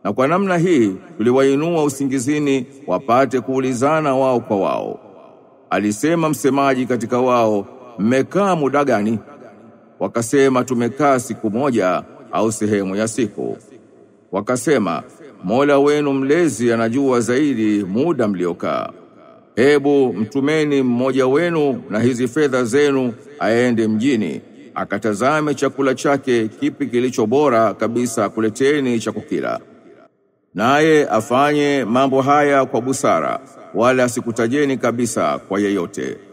Na kwa namna hii tuliwainua usingizini wapate kuulizana wao kwa wao. Alisema msemaji katika wao, mmekaa muda gani? Wakasema tumekaa siku moja au sehemu ya siku. Wakasema, Mola wenu mlezi anajua zaidi muda mliokaa. Hebu mtumeni mmoja wenu na hizi fedha zenu aende mjini akatazame chakula chake kipi kilicho bora kabisa kuleteni cha kukila. Naye afanye mambo haya kwa busara wala asikutajeni kabisa kwa yeyote.